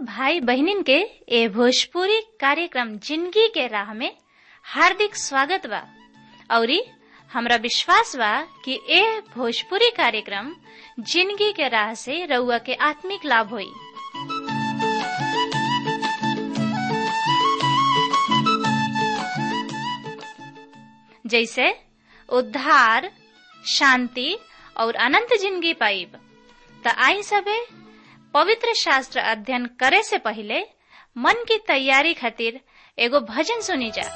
भाई बहनिन के ए भोजपुरी कार्यक्रम जिंदगी के राह में हार्दिक स्वागत बा औरी हमरा विश्वास बा कि ए भोजपुरी कार्यक्रम जिंदगी के राह से रउआ के आत्मिक लाभ होई जैसे उद्धार शांति और अनंत जिंदगी पाइब त आई सबे पवित्र शास्त्र अध्ययन करे से पहले मन की तैयारी खातिर एगो भजन सुनी जा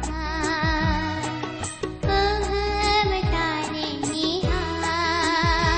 Oh,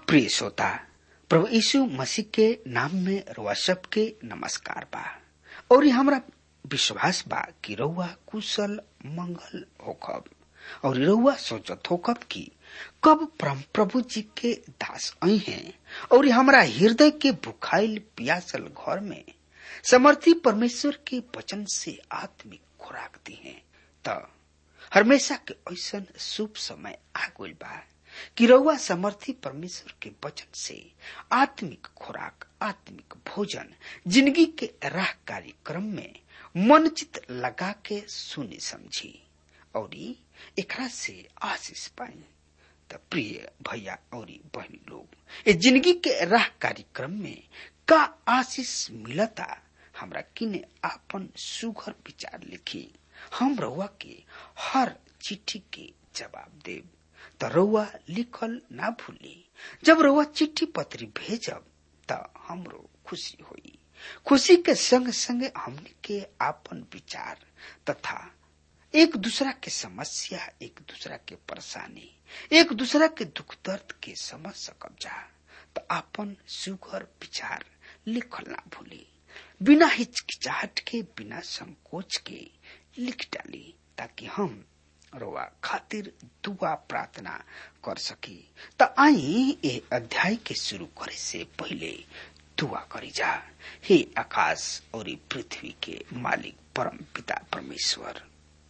प्रिय श्रोता प्रभु यीशु मसीह के नाम में रुआ सबके नमस्कार बा और ये हमरा विश्वास बा कि रउआ कुशल मंगल होखब और रउआ सोचत होखब कि कब परम प्रभु जी के दास आई हैं और ये हमरा हृदय के भुखाइल पियासल घर में समर्थी परमेश्वर के वचन से आत्मिक खुराक दी है त हमेशा के ऐसा शुभ समय आ गइल बा कि रउआ समर्थी परमेश्वर के वचन से आत्मिक खुराक आत्मिक भोजन जिंदगी के राह कार्यक्रम में मन चित लगा के सुनी समझी और एकरा से आशीष पाई त प्रिय भैया और बहनी लोग ये जिंदगी के राह कार्यक्रम में का आशीष मिलता हमरा किने आपन सुघर विचार लिखी हम रउआ के हर चिट्ठी के जवाब देव त रउआ लिखल ना भूली जब रउआ चिट्ठी पत्री भेजब त हमरो खुशी होई खुशी के संग संग हमने के आपन विचार तथा एक दूसरा के समस्या एक दूसरा के परेशानी एक दूसरा के दुख दर्द के समझ सकब जा तो आपन सुघर विचार लिखल ना भूली बिना हिचकिचाहट के बिना संकोच के लिख डाली ताकि हम रोआ खातिर दुआ प्रार्थना कर सकी त आई ए अध्याय के शुरू करे से पहले दुआ करी जा हे आकाश और पृथ्वी के मालिक परम पिता परमेश्वर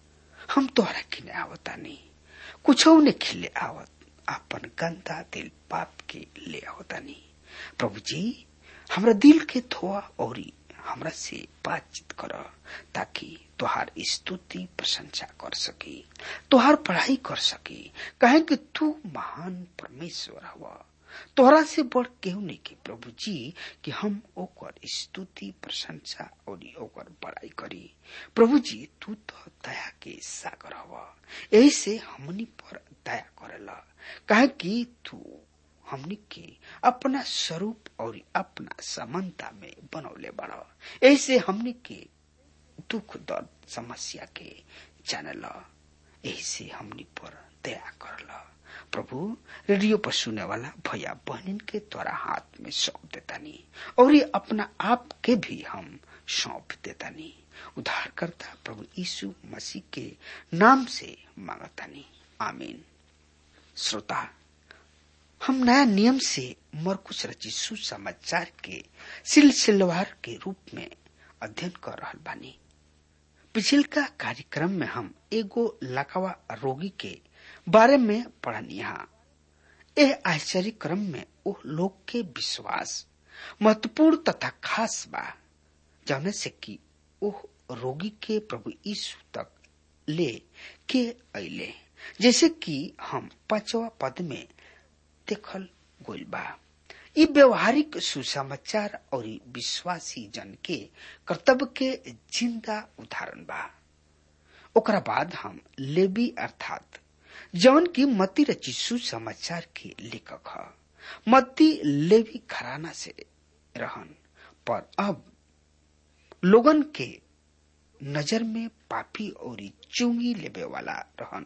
हम तोहरा किने आवता नहीं कुछ ने खिले आवत अपन गंदा दिल पाप के ले आवता नहीं प्रभु जी हमरा दिल के धोआ और हमरा से बातचीत कर ताकि तोहार स्तुति प्रशंसा कर सकी तोहार पढ़ाई कर सकी कहे कि तू महान परमेश्वर हवा तोहरा से बढ़ केहू नहीं के प्रभु जी कि हम ओकर स्तुति प्रशंसा और ओकर बड़ाई करी प्रभु जी तू तो दया के सागर हवा यही से हमनी पर दया करेला कहे कि तू हमनी के अपना स्वरूप और अपना समानता में बनौले बड़ा ऐसे हमनी के दुख दर्द समस्या के जानल ऐसे हमनी पर दया करल प्रभु रेडियो पर सुने वाला भैया बहनिन के द्वारा हाथ में सौंप देतानी और ये अपना आप के भी हम सौंप देतानी उद्धार करता प्रभु यीशु मसीह के नाम से मांगतानी आमीन श्रोता हम नया नियम से मरकुश रचित सुसमाचार के सिलसिलेवार के रूप में अध्ययन कर रहा बानी पिछल का कार्यक्रम में हम एगो लकवा रोगी के बारे में पढ़निया यह आश्चर्य क्रम में वो लोग के विश्वास महत्वपूर्ण तथा खास बा जौने से कि ओह रोगी के प्रभु यीशु तक ले के अले जैसे कि हम पांचवा पद में देखल गोल बा इ व्यवहारिक सुसमाचार और विश्वासी जन के कर्तव्य के जिंदा उदाहरण बा ओकरा बाद हम लेबी अर्थात जौन की मती रची सुसमाचार के लेखक ह मत्ती लेवी घराना से रहन पर अब लोगन के नजर में पापी और चुंगी लेबे वाला रहन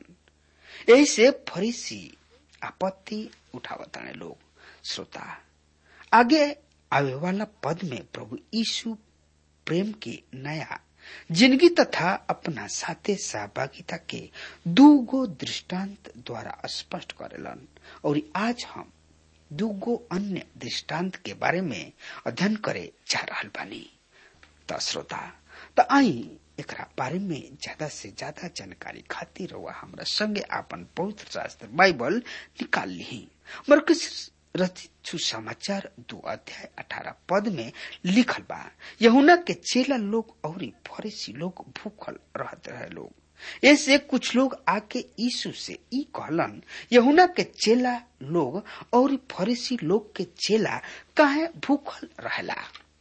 ऐसे फरीसी आपत्ति उठावताने लोग श्रोता आगे आवे वाला पद में प्रभु यीशु प्रेम के नया जिंदगी तथा अपना साथे सहभागिता के दू गो दृष्टांत द्वारा स्पष्ट करेलन और आज हम दूगो अन्य दृष्टांत के बारे में अध्ययन करे जा रहा बानी त श्रोता त आई एकरा बारे में ज्यादा से ज्यादा जानकारी खातिर रउआ हमरा संगे आपन पवित्र शास्त्र बाइबल निकाल ली मरकस रचित सुसमाचार दो अध्याय अठारह पद में लिखल बा यहुना के चेला लोग और फरीसी लोग भूखल रहते रहे लोग ऐसे कुछ लोग आके यीशु से ई कहलन यहुना के चेला लोग और फरीसी लोग के चेला काहे भूखल रहेला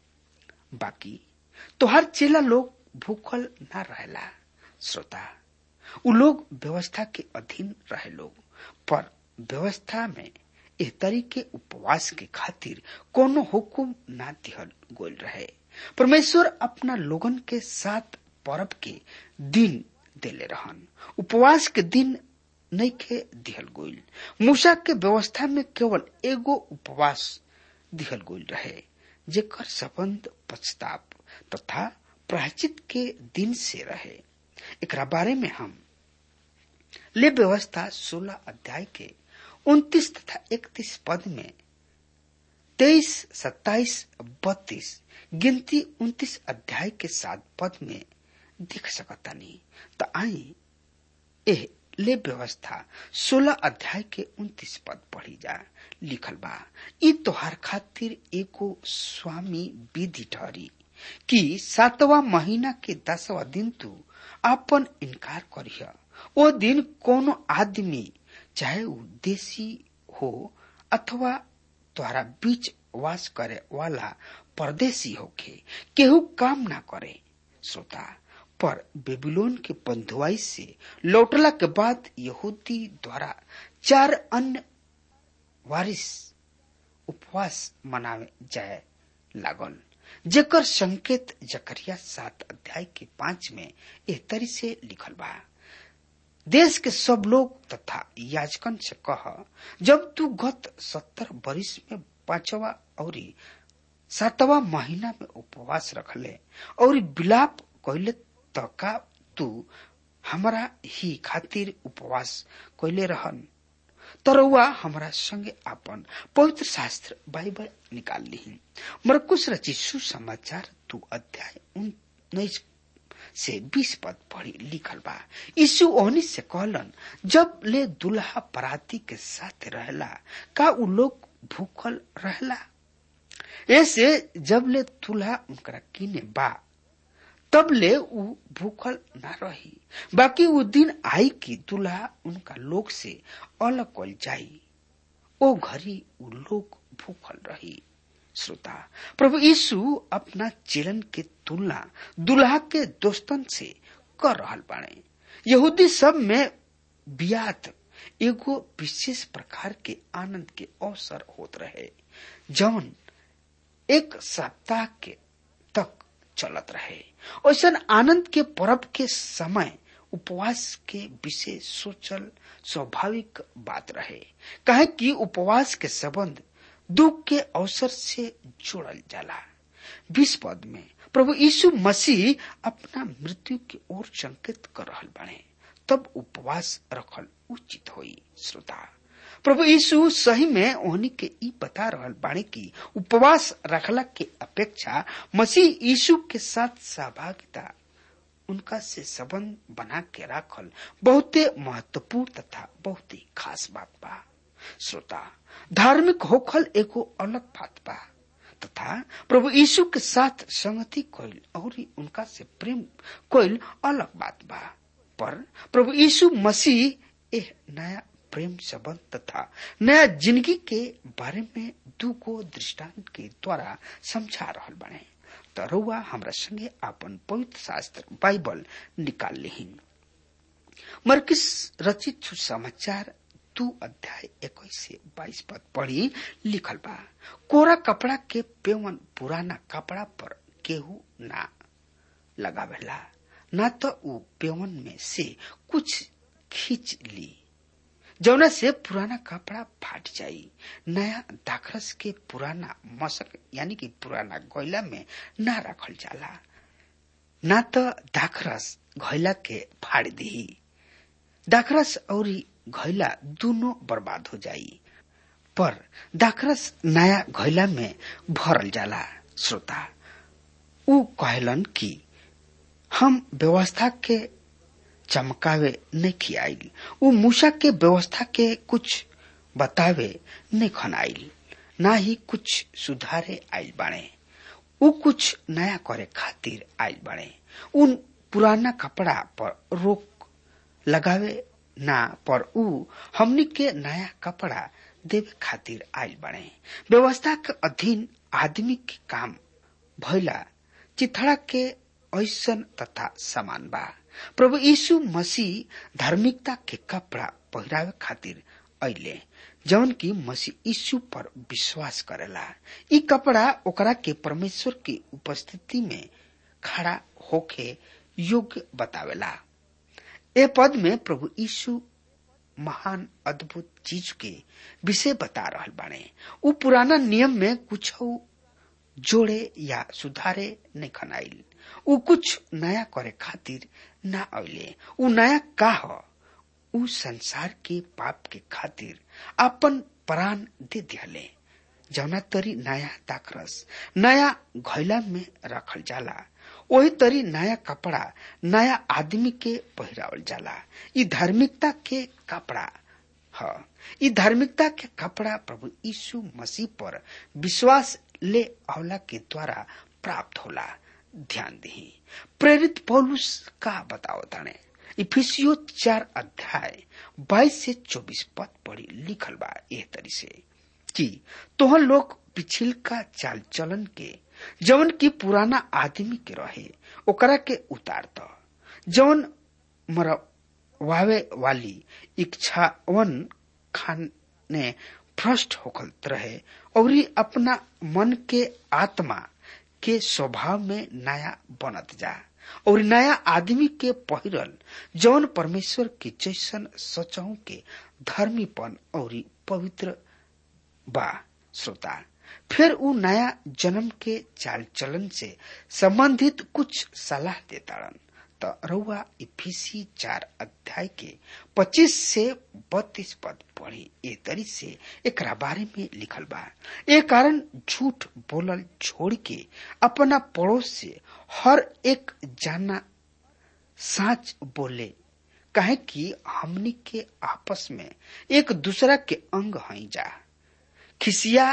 बाकी तोहर चेला लोग भूखल ना रहेला श्रोता उ लोग व्यवस्था के अधीन रहे लोग पर व्यवस्था में एह तरीके उपवास के खातिर कोनो हुकुम ना दिहल गोल रहे परमेश्वर अपना लोगन के साथ पर्व के दिन देले रहन उपवास के दिन नहीं के दिहल गोइल मूसा के व्यवस्था में केवल एगो उपवास दिहल गोइल रहे जेकर संबंध पछताप तथा प्रायचित के दिन से रहे एकरा बारे में हम ले व्यवस्था सोलह अध्याय के उन्तीस तथा इकतीस पद में तेईस सत्ताईस बत्तीस गिनती उन्तीस अध्याय के सात पद में देख सकता नहीं तो आई एह ले व्यवस्था सोलह अध्याय के उन्तीस पद पढ़ी जा लिखल बा ई तोहार खातिर एगो स्वामी विधि ठहरी कि सातवा महीना के दसवा दिन तू अपन इनकार करिह ओ दिन कोनो आदमी चाहे ऊ देशी हो अथवा तोहरा बीच वास करे वाला परदेशी होके केहू काम ना करे श्रोता पर बेबीलोन के बंधुआई से लौटला के बाद यहूदी द्वारा चार अन्य वारिस उपवास मनावे जाए लागल जेकर संकेत जकरिया सात अध्याय के पांच में एह तरी से लिखल बा देश के सब लोग तथा याजकन से कह जब तू गत सत्तर बरिस में पांचवा और सातवा महीना में उपवास रखले और विलाप कैले त का तू हमरा ही खातिर उपवास कैले रहन तरौआ हमरा संगे अपन पवित्र शास्त्र बाइबल निकाल ली मरकुश रचित सुसमाचार तू अध्याय उन्नीस से बीस पद पढ़ी लिखल बा यीशु ओहनी से कहलन जब ले दुल्हा पराती के साथ रहला का उ लोग भूखल रहला ऐसे जब ले दुल्हा उनकरा किने बा तब ले उ भूखल न रही बाकी वो दिन आई कि दुल्हा उनका लोग से अलग कल जाई ओ घड़ी उ लोग भूखल रही श्रोता प्रभु यीशु अपना चेलन के तुलना दुल्हा के दोस्तन से कर रहल बाड़े यहूदी सब में बियात एगो विशेष प्रकार के आनंद के अवसर होत रहे जौन एक सप्ताह के तक चलत रहे ऐसा आनंद के पर्व के समय उपवास के विषय सोचल स्वाभाविक बात रहे कहे कि उपवास के संबंध दुख के अवसर से जोड़ल जाला बीस पद में प्रभु यीशु मसीह अपना मृत्यु की ओर संकेत कर रहल बने तब उपवास रखल उचित होई श्रोता प्रभु यीशु सही में ओहनी के ई बता रहल बाणी की उपवास रखला के अपेक्षा मसीह यीशु के साथ सहभागिता उनका से संबंध बना के राखल बहुते महत्वपूर्ण तथा बहुत ही खास बात बा श्रोता धार्मिक होखल एगो अलग बात बा तथा प्रभु यीशु के साथ संगति कोइल और उनका से प्रेम कोइल अलग बात बा पर प्रभु यीशु मसीह एह नया प्रेम संबंध तथा नया जिंदगी के बारे में दू को दृष्टांत के द्वारा समझा रहल बने तो रउआ हमरा संगे अपन पवित्र शास्त्र बाइबल निकाल लिहिन मरकिस रचित सुसमाचार दू अध्याय इक्कीस से बाईस पद पढ़ी लिखल बा कोरा कपड़ा के पेवन पुराना कपड़ा पर केहू ना लगावेला ना तो उ पेवन में से कुछ खींच ली जौना से पुराना कपड़ा फाट जाई नया दाखरस के पुराना मशक यानी कि पुराना गोयला में ना रखल जाला ना तो दाखरस घैला के फाड़ दी दाखरस और घैला दोनों बर्बाद हो जाई पर दाखरस नया घैला में भरल जाला श्रोता उ कहलन कि हम व्यवस्था के चमकावे नहीं खियाइल उ मूसा के व्यवस्था के कुछ बतावे नहीं खनाइल ना ही कुछ सुधारे आइल बाणे उ कुछ नया करे खातिर आइल बाणे उन पुराना कपड़ा पर रोक लगावे ना पर उ हमनी के नया कपड़ा देवे खातिर आइल बाणे व्यवस्था के अधीन आदमी के काम भइला चिथड़ा के ऐसन तथा समान बा प्रभु यीशु मसीह धार्मिकता के कपड़ा पहिरावे खातिर अले जौन की मसीह यीशु पर विश्वास करेला ई कपड़ा ओकरा के परमेश्वर की उपस्थिति में खड़ा होके योग्य बतावेला ए पद में प्रभु यीशु महान अद्भुत चीज के विषय बता रहल बाने उ पुराना नियम में कुछ जोड़े या सुधारे नहीं खनाइल उ कुछ नया करे खातिर ना अले उ नया का ह उ संसार के पाप के खातिर अपन प्राण दे दिहले जौना तरी नया दाखरस नया घैला में रखल जाला वही तरी नया कपड़ा नया आदमी के पहिरावल जाला ई धार्मिकता के कपड़ा ह ई धार्मिकता के कपड़ा प्रभु यीशु मसीह पर विश्वास ले अवला के द्वारा प्राप्त होला ध्यान दी प्रेरित पौलुस का बताओ ताने इफिसियो चार अध्याय बाईस से चौबीस पद पढ़ी लिखल बा एह तरी से कि तोहर लोग पिछिल का चाल चलन के जवन की पुराना आदमी के रहे ओकरा के उतार द जवन मरवावे वाली इच्छावन खाने भ्रष्ट होखत रहे और अपना मन के आत्मा के स्वभाव में नया बनत जा और नया आदमी के पहिरल जौन परमेश्वर के जैसन सचहु के धर्मीपन और पवित्र बा श्रोता फिर उ नया जन्म के चाल चलन से संबंधित कुछ सलाह देताड़न त रउआ इफिसी चार अध्याय के पच्चीस से बत्तीस पद पढ़ी ए तरी से एक बारे में लिखल बा ए कारण झूठ बोलल छोड़ के अपना पड़ोस से हर एक जाना साच बोले कहे कि हमनी के आपस में एक दूसरा के अंग हई जा खिसिया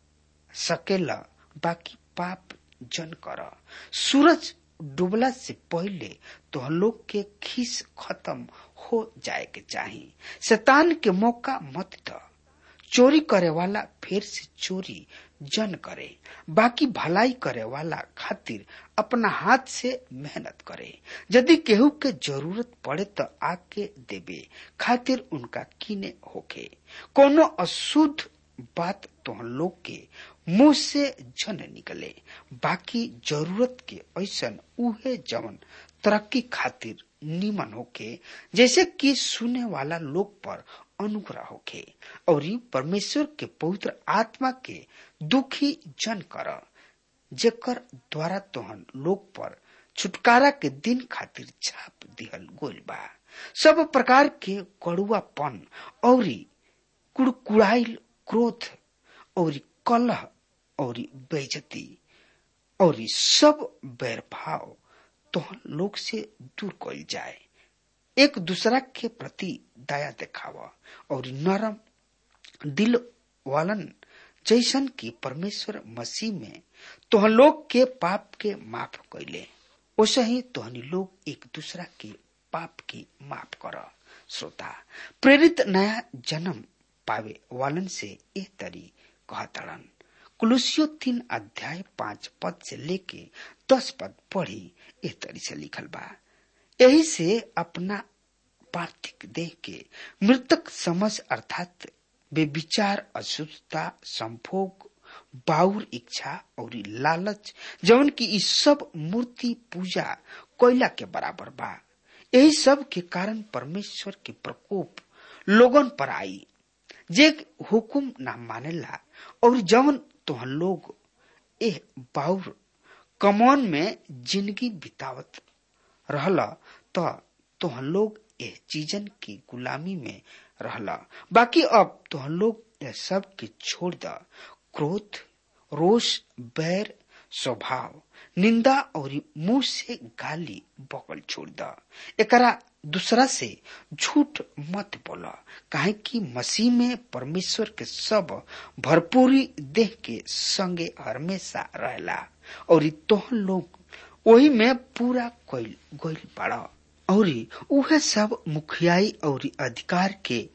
सकेला बाकी पाप जन कर सूरज डूबला से पहले तो लोग के खीस खत्म हो जाए के चाही शैतान के मौका मत द चोरी करे वाला फिर से चोरी जन करे बाकी भलाई करे वाला खातिर अपना हाथ से मेहनत करे यदि केहू के जरूरत पड़े तो आके देवे खातिर उनका कीने होके कोनो अशुद्ध बात तो लोग के मुंह से जन निकले बाकी जरूरत के ऐसन उहे जवन तरक्की खातिर निमन होके जैसे कि सुने वाला लोग पर अनुग्रह होके और परमेश्वर के पवित्र आत्मा के दुखी जन कर जेकर द्वारा तोहन लोग पर छुटकारा के दिन खातिर छाप दिहल गोल बा सब प्रकार के कड़ुआपन और कुड़कुड़ाइल क्रोध और कलह और बेजती और सब बैरभाव तोहन लोग से दूर कल जाए एक दूसरा के प्रति दया दिखावा और नरम दिल वालन जैसन की परमेश्वर मसीह में तोहन लोग के पाप के माफ कैले वैसे ही तोहनी लोग एक दूसरा के पाप की माफ कर श्रोता प्रेरित नया जन्म पावे वालन से ए तरी कहतड़न कुलुसियो तीन अध्याय पांच पद से लेके दस पद पढ़ी ए तरी से लिखल बा यही से अपना पार्थिक देह के मृतक समझ अर्थात बेविचार अशुद्धता संभोग बाउर इच्छा और लालच जवन की इस सब मूर्ति पूजा कोयला के बराबर बा यही सब के कारण परमेश्वर के प्रकोप लोगन पर आई जे हुकुम ना मानेला और जवन तोहन लोग एह बाउर कमौन में जिंदगी बितावत रहला तो तोहन लोग एह चीजन की गुलामी में रहला बाकी अब तोहन लोग यह सब के छोड़ द क्रोध रोष बैर स्वभाव निंदा और मुंह से गाली बकल छोड़ द एकरा दूसरा से झूठ मत बोला काहे कि मसीह में परमेश्वर के सब भरपूरी देह के संगे हमेशा रहला और तोहन लोग वही में पूरा कोई गोल पड़ा और उहे सब मुखियाई और अधिकार के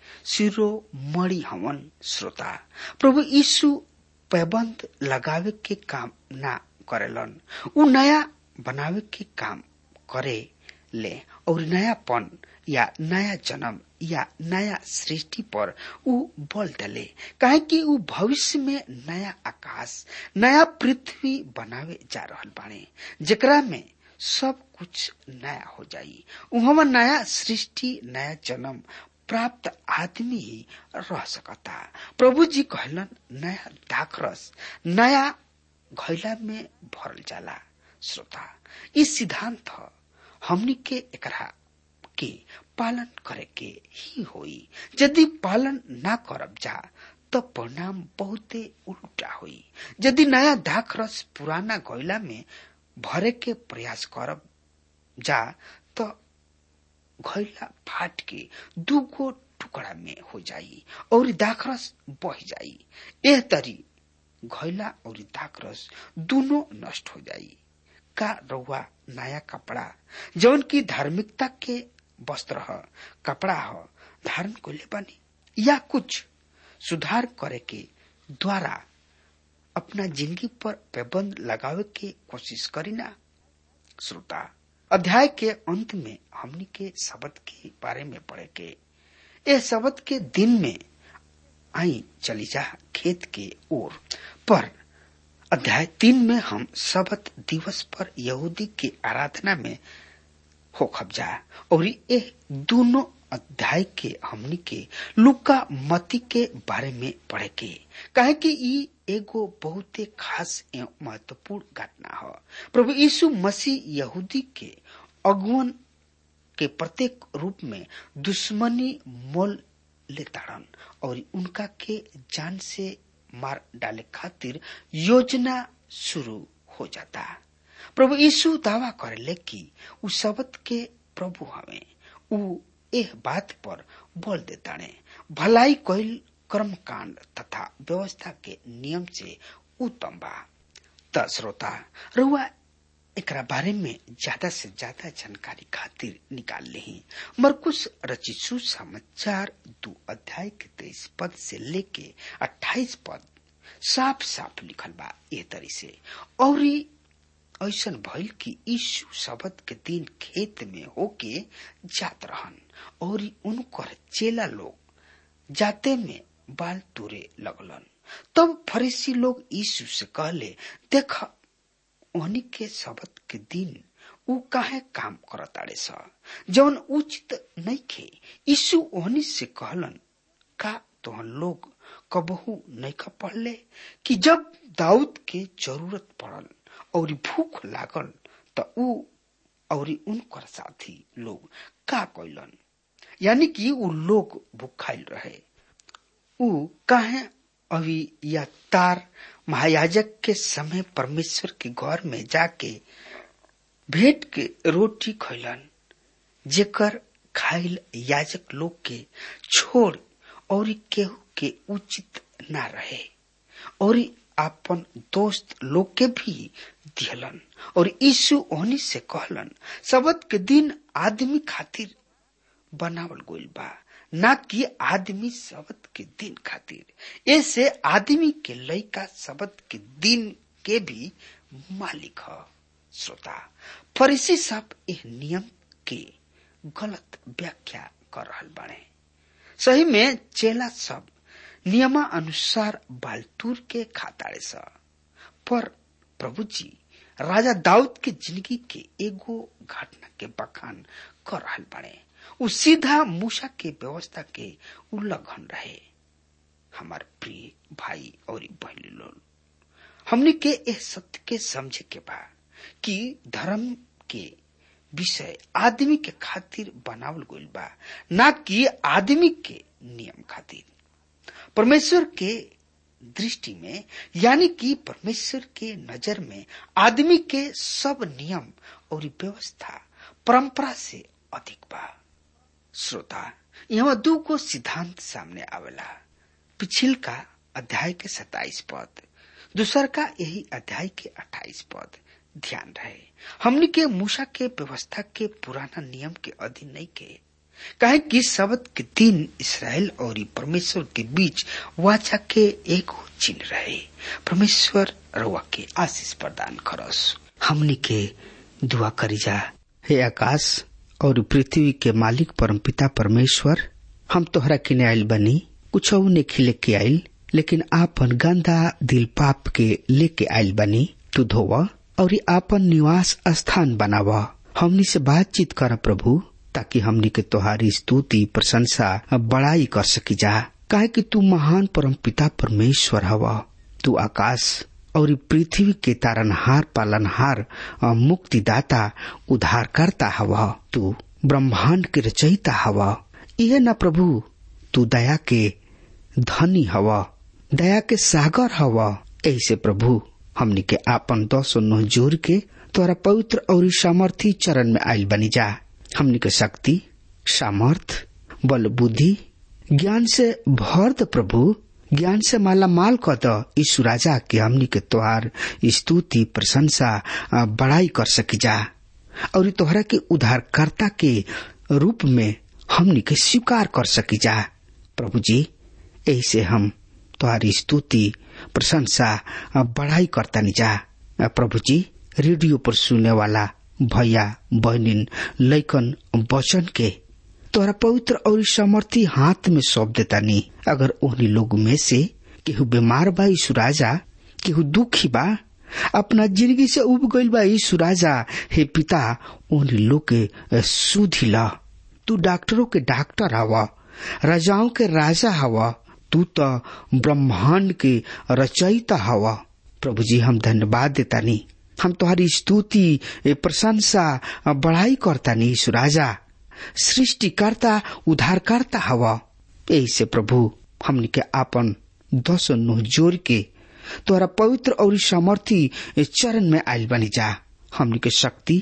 शिरोमणि हवन श्रोता प्रभु यीशु पैबंद लगावे के काम ना करेलन उ नया बनावे के काम करे ले और नयापन या नया जन्म या नया सृष्टि पर उ बल डले काहे कि उ भविष्य में नया आकाश नया पृथ्वी बनावे जा रहल बाने जेकरा में सब कुछ नया हो जाई उहमा नया सृष्टि नया जन्म प्राप्त आदमी ही रह सकता प्रभु जी कहलन नया दाखरस नया घैला में भरल जाला श्रोता ई सिद्धांत हमनी के एकरा के पालन करे के ही होई यदि पालन ना करब जा तो परिणाम बहुते उल्टा होई यदि नया दाख रस पुराना गैला में भरे के प्रयास करब जा तो घैला फाट के दूगो टुकड़ा में हो जाई और दाखरस बह जाई एह तरी घैला और दाखरस दोनों नष्ट हो जाई का रउआ नया कपड़ा जौन की धार्मिकता के वस्त्र ह कपड़ा ह धारण कोले बनी या कुछ सुधार करे के द्वारा अपना जिंदगी पर पाबंद लगावे के कोशिश करी ना श्रोता अध्याय के अंत में हमनी के शब्द के बारे में पढ़े के ए शब्द के दिन में आई चली जा खेत के ओर पर अध्याय तीन में हम शबत दिवस पर यहूदी की आराधना में हो खबजा और ये दोनों अध्याय के हमनी के लुका मती के बारे में पढ़े के कहे कि ई एगो बहुते खास एवं महत्वपूर्ण घटना है प्रभु यीशु मसीह यहूदी के अगुवन के प्रत्येक रूप में दुश्मनी मोल लेताड़न और उनका के जान से मार डाले खातिर योजना शुरू हो जाता प्रभु यीशु दावा करेले कि उ शब्द के प्रभु हवे उ एह बात पर बोल देताने भलाई कोइल कर्म कांड तथा व्यवस्था के नियम से उत्तम बा त श्रोता रुआ एकरा बारे में ज्यादा से ज्यादा जानकारी खातिर निकाल ली मरकुश रचित समाचार दो अध्याय के तेईस पद से लेके अट्ठाईस पद साफ साफ लिखल बा ये तरी से और ऐसन भइल कि यीशु शब्द के दिन खेत में होके जात रहन और उनकर चेला लोग जाते में बाल तुरे लगलन तब फरीसी लोग यीशु से कहले देख ओहनी के शब्द के दिन उ काहे काम करताड़े स जौन उचित नहीं खे यीशु ओहनी से कहलन का तोहन लोग कबहू नहीं खा पढ़ले कि जब दाऊद के जरूरत पड़ल और भूख लागल त उ और उनकर साथी लोग का कैलन यानी कि उ लोग भूखाइल रहे उ काहे अभी या तार महायाजक के समय परमेश्वर के घर में जाके भेंट के रोटी खैलन जेकर खाइल याजक लोग के छोड़ और केहू के उचित ना रहे और आपन दोस्त लोग के भी दिहलन और यीशु ओहनी से कहलन शबद के दिन आदमी खातिर बनावल गोइल बा ना कि आदमी शबद के दिन खातिर ऐसे आदमी के लइका शबद के दिन के भी मालिक ह श्रोता फरीसी सब इस नियम के गलत व्याख्या कर रहल बाड़े सही में चेला सब नियमा अनुसार बालतूर के खाताड़े स पर प्रभु जी राजा दाऊद के जिंदगी के एगो घटना के बखान कर रहल बाड़े उ सीधा मूसा के व्यवस्था के उल्लंघन रहे हमार प्रिय भाई और बहनी लोग हमने के इस सत्य के समझे के बा कि धर्म के विषय आदमी के खातिर बनावल गइल बा ना कि आदमी के नियम खातिर परमेश्वर के दृष्टि में यानी कि परमेश्वर के नजर में आदमी के सब नियम और व्यवस्था परंपरा से अधिक बा श्रोता यहाँ दू को सिद्धांत सामने आवेला पिछिल का अध्याय के सताइस पद दूसर का यही अध्याय के अट्ठाईस पद ध्यान रहे हमने के मूसा के व्यवस्था के पुराना नियम के अधीन नहीं के कहे कि शब्द के दिन इसराइल और परमेश्वर के बीच वाचा के एक चिन्ह रहे परमेश्वर रवा के आशीष प्रदान करस हमने के दुआ करी जा हे आकाश और पृथ्वी के मालिक परमपिता परमेश्वर हम तोहरा किने आयल बनी कुछ ने खिले के आयल लेकिन आपन गंदा दिल पाप के लेके आयल बनी तू धोव और आपन निवास स्थान बनाव हमनी से बातचीत कर प्रभु ताकि हमनी के तोहारी स्तुति प्रशंसा बड़ाई कर सकी जा काहे कि तू महान परम पिता परमेश्वर हवा तू आकाश और पृथ्वी के तारनहार पालनहार मुक्तिदाता उद्धारकर्ता हवा तू ब्रह्मांड के रचयिता हवा यह न प्रभु तू दया के धनी हवा दया के सागर हवा ऐसे प्रभु हमनी के आपन दस नोह जोर के तोरा पवित्र और सामर्थी चरण में आयल बनी जा हमनी के शक्ति सामर्थ बल बुद्धि ज्ञान से भर द प्रभु ज्ञान से माला माल क द यीशु राजा के हमनी के तोहार स्तुति प्रशंसा बड़ाई कर सकी जा और तोहरा के उद्धारकर्ता के रूप में हमनी के स्वीकार कर सकी जा प्रभु जी ऐसे हम तुम्हारी स्तुति प्रशंसा बड़ाई करता जा प्रभु जी रेडियो पर सुनने वाला भैया बहनिन लैकन वचन के तोरा पवित्र और समर्थी हाथ में सौंप देता नी अगर उन्हीं लोग में से केहू बीमार बा यीशु राजा केहू दुखी बा अपना जिंदगी से उब गईल बा यीशु राजा हे पिता उन्हीं लोग के सुधी ला तू डॉक्टरों के डॉक्टर हवा राजाओं के राजा हवा तू तो ब्रह्मांड के रचयिता हवा प्रभु जी हम धन्यवाद देता नी हम तुम्हारी स्तुति प्रशंसा बढ़ाई करता नी यीशु राजा सृष्टिकर्ता उद्धारकर्ता हवा ऐसे प्रभु हमने के आपन दस नुह जोर के तोरा पवित्र और सामर्थी चरण में आयल बनी जा हमने के शक्ति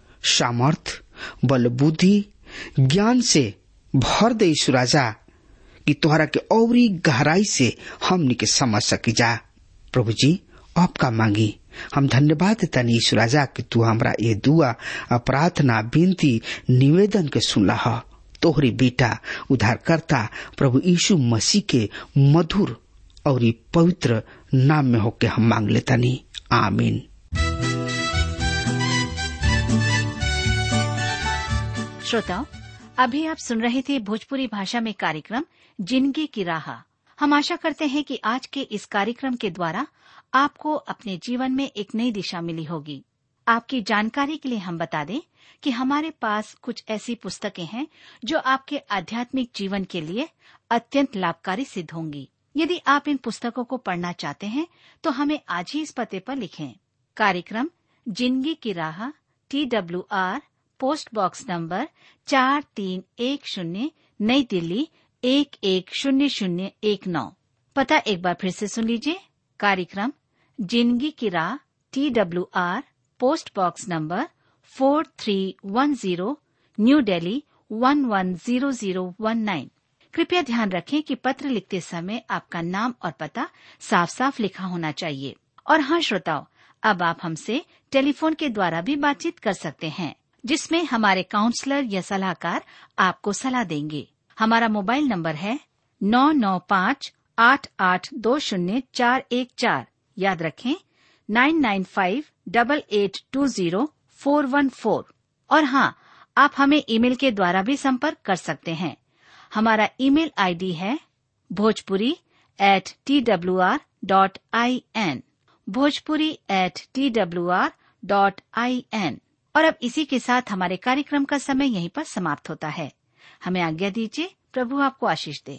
सामर्थ बल बुद्धि ज्ञान से भर दे यीशु राजा कि तोहरा के औरी गहराई से हमनी के समझ सकी जा प्रभु जी आपका मांगी हम धन्यवाद देता यीशु राजा कि तू हमरा ये दुआ प्रार्थना विनती निवेदन के सुनला ह तोहरी बेटा उद्धारकर्ता प्रभु यीशु मसीह के मधुर और पवित्र नाम में होके हम मांग लेता नी आमीन श्रोताओं अभी आप सुन रहे थे भोजपुरी भाषा में कार्यक्रम जिंदगी की राह हम आशा करते हैं कि आज के इस कार्यक्रम के द्वारा आपको अपने जीवन में एक नई दिशा मिली होगी आपकी जानकारी के लिए हम बता दें कि हमारे पास कुछ ऐसी पुस्तकें हैं जो आपके आध्यात्मिक जीवन के लिए अत्यंत लाभकारी सिद्ध होंगी यदि आप इन पुस्तकों को पढ़ना चाहते हैं तो हमें आज ही इस पते पर लिखें कार्यक्रम जिंदगी की राह T W R post box number चार तीन एक शून्य नई दिल्ली एक एक शून्य शून्य एक नौ पता एक बार फिर से सुन लीजिए कार्यक्रम जिंदगी की राह T W R post box number four three one zero New Delhi one one zero zero one nine कृपया ध्यान रखें कि पत्र लिखते समय आपका नाम और पता साफ साफ लिखा होना चाहिए और हाँ श्रोताओं अब आप हमसे टेलीफोन के द्वारा भी बातचीत कर सकते हैं जिसमें हमारे काउंसलर या सलाहकार आपको सलाह देंगे हमारा मोबाइल नंबर है नौ नौ पाँच आठ आठ दो शून्य चार एक चार याद रखें nine nine five double eight two zero four one four और हाँ आप हमें ईमेल के द्वारा भी संपर्क कर सकते हैं हमारा ईमेल आईडी है Bhojpuri at T W R dot I N Bhojpuri at T W R dot I N और अब इसी के साथ हमारे कार्यक्रम का समय यहीं पर समाप्त होता है हमें आज्ञा दीजिए प्रभु आपको आशीष दे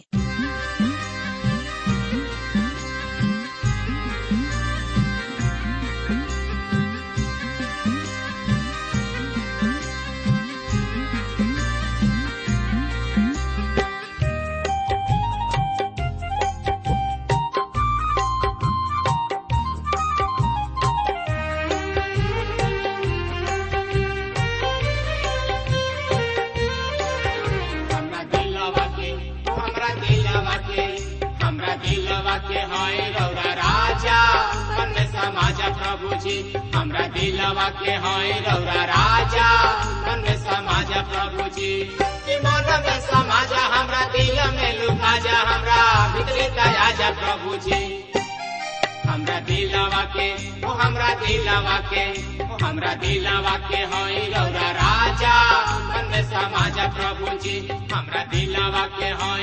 हमरा दिलवा के हमरा दिलवा के हमरा दिलवा के हाय रौरा राजा मन में समाजा प्रभु जी हमरा दिलवा के हाय रौरा राजा मन में समाजा प्रभु जी कि मन में समाजा हमरा दिल में लुका जा हमरा भीतरी दया जा प्रभु जी हमरा दिलवा के ओ हमरा दिलवा के ओ हमरा दिलवा के होई रौरा राजा मन में समाजा प्रभु जी हमरा दिलवा के होई